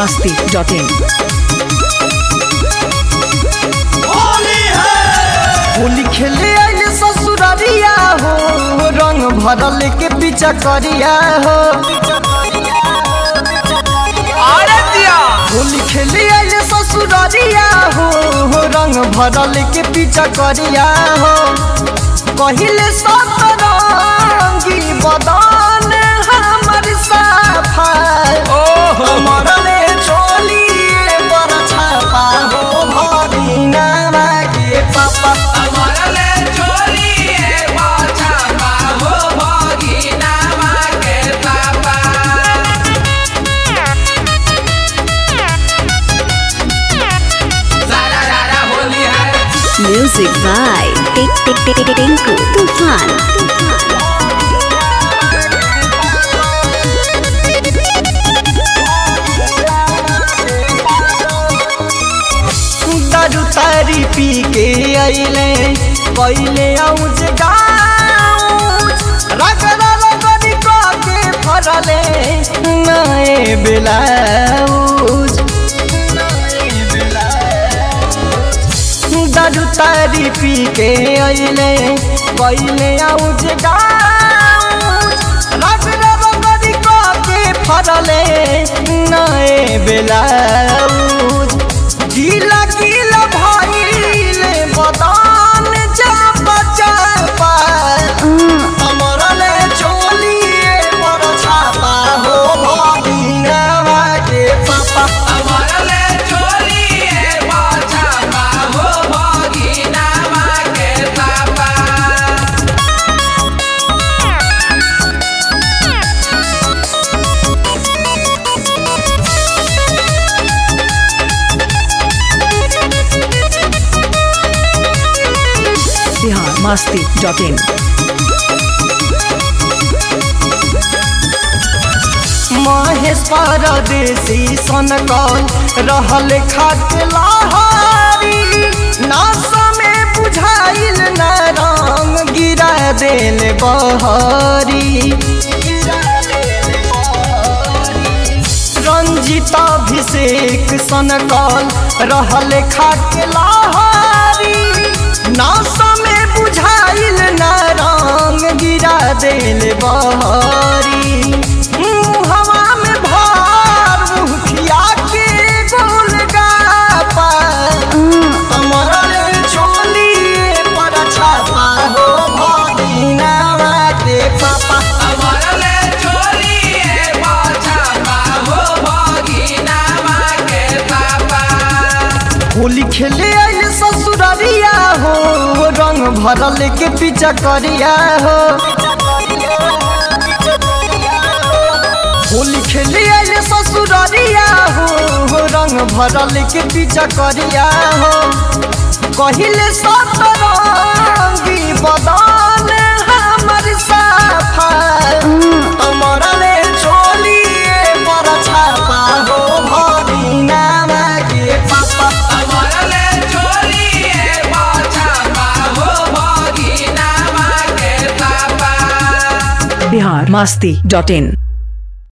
masti.in Holi खेले आइले ससुररिया हो रंग भरल के पीछा करिया हो होली खेले आइले ससुररिया हो रंग भरल के पीछा करिया हो कहिले सतरंगी बदन हमर साफा मरले चोलिए बड़ छापा हो भरिना मागे पापा Music by Tik Tik Tik Tik Tinku Tufan. दारू तारी पी के अइले पहिले आउज गाउज रगड़ा रगड़ी क के फरले नए बेलाउज दारू तारी पी के अइले पहिले आउज गाउज रगड़ा रगड़ी क के फरले नए बेलाउज गीला गीला भइले बदान चाप चाप हमरले चोलिए बड़ छापा हो भगिनवा के पापा Bihar masti.in महेश परदेसी सनकल रहल खाट लहारी नासा में बुझाइल न रंग गिरा देल बहरी रंजित अभिषेक सनकल रहल खाट लहारी नासा में बुझाइल न रंग गिरा देल बहरी हवा में भार मुखिया के गोल गापा हमरले चोलिए पर छापा हो भगिनवा के पापा होली खेले आइले ससुररिया हो रंग भरल के पीछा करिया हो होली खेले आइले ससुररिया हो रंग भरल के पीछा करिया हो कहिले सतरंगी बदन हमर साफा हमरले चोलिए पर छापा हो भगिनवा के पापा Bihar masti.in